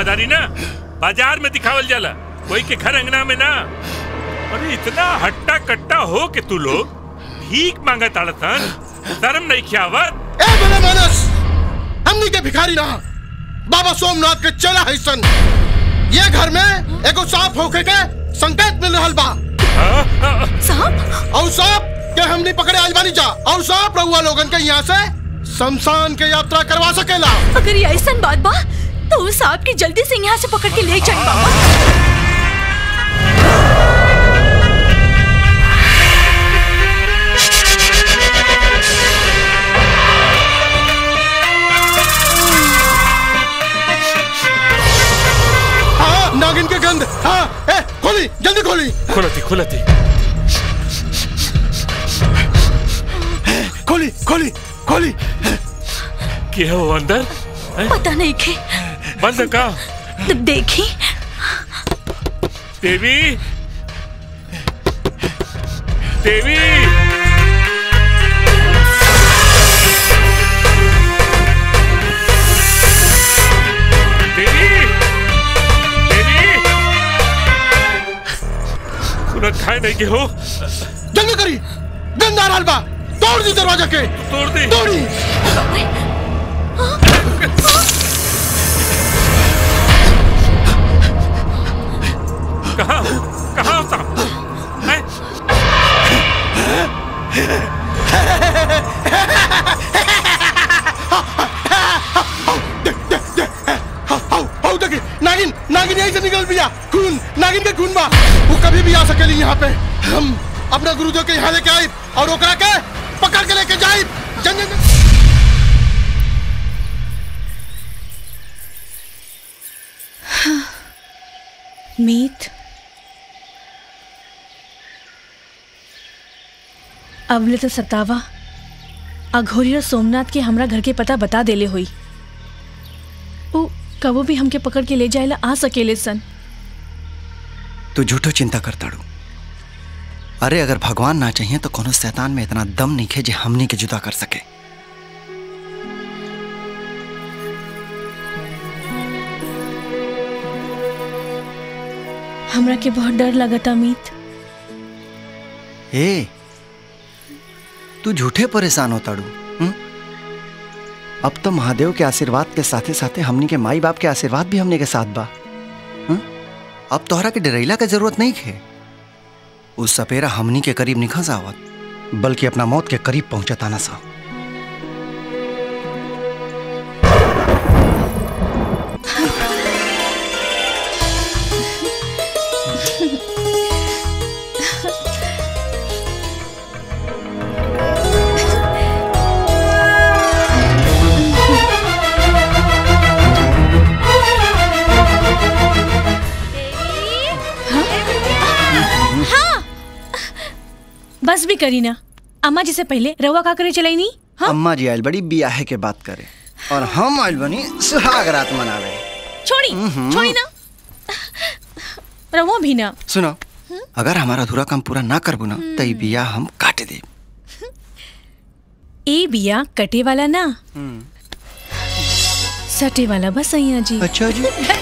वफादारी ना बाजार में दिखावल जाला कोई के घर अंगना में ना अरे इतना हट्टा कट्टा हो के तू लोग भीख मांगा ताड़तन शर्म नहीं खियावत ए बने मानस हमनी के भिखारी ना बाबा सोमनाथ के चला है सन ये घर में एगो सांप होके के संकेत मिल रहल बा सांप और सांप के हमनी पकड़े आज बानी जा और सांप रहुआ लोगन के यहाँ से शमशान के यात्रा करवा सकेला अगर ये ऐसा बात बा तो उस सांप की जल्दी से यहाँ से पकड़ के ले जाए बाबा हाँ नागिन के गंध हाँ ए खोली जल्दी खोली खुलती खुलती खोली खोली खोली के हो अंदर पता नहीं के बंद का तब देखी देवी देवी देवी देवी खुलत खाए नहीं के हो जल्दी करी गंदा रहल बा तोड़ दी दरवाजा के तोड़ दी तोड़ी कहाँ कहाँ होता हैं? आओ देखी नागिन नागिन यहीं से निकल बिया खून नागिन के खून बा वो कभी भी आ सकेली यहाँ पे हम अपना गुरुदेव के यहाँ लेके आई और ओकरा के पकड़ के लेके जाई जन जन जन- मीत अबले तो सतावा अघोरी और सोमनाथ के हमरा घर के पता बता देले हुई ओ कबो भी हमके पकड़ के ले जाएला आ सकेले सन तू झूठो चिंता करताड़ू अरे अगर भगवान ना चाहिए तो कोनो शैतान में इतना दम नहीं खे जे हमनी के जुदा कर सके हमरा के बहुत डर लगता मीत ए तू झूठे परेशान होताड़ू हम्म? अब तो महादेव के आशीर्वाद के साथे साथे हमनी के माई बाप के आशीर्वाद भी हमने के साथ बा हम्म? अब तोहरा के डरैला के जरूरत नहीं है उस सपेरा हमनी के करीब निखस आवत बल्कि अपना मौत के करीब पहुंचता ना सा हाँ बस भी करी ना अम्मा जी से पहले रवा का करे चलाई नहीं अम्मा जी आयल बड़ी बियाहे के बात करे और हम आयल बनी सुहाग रात मनावे छोड़ी हम्म। छोड़ी ना रवा भी ना सुनो अगर हमारा अधूरा काम पूरा ना करबू ना तो ई बिया हम काट दे ए बिया कटे वाला ना सटे वाला बस सैया जी अच्छा जी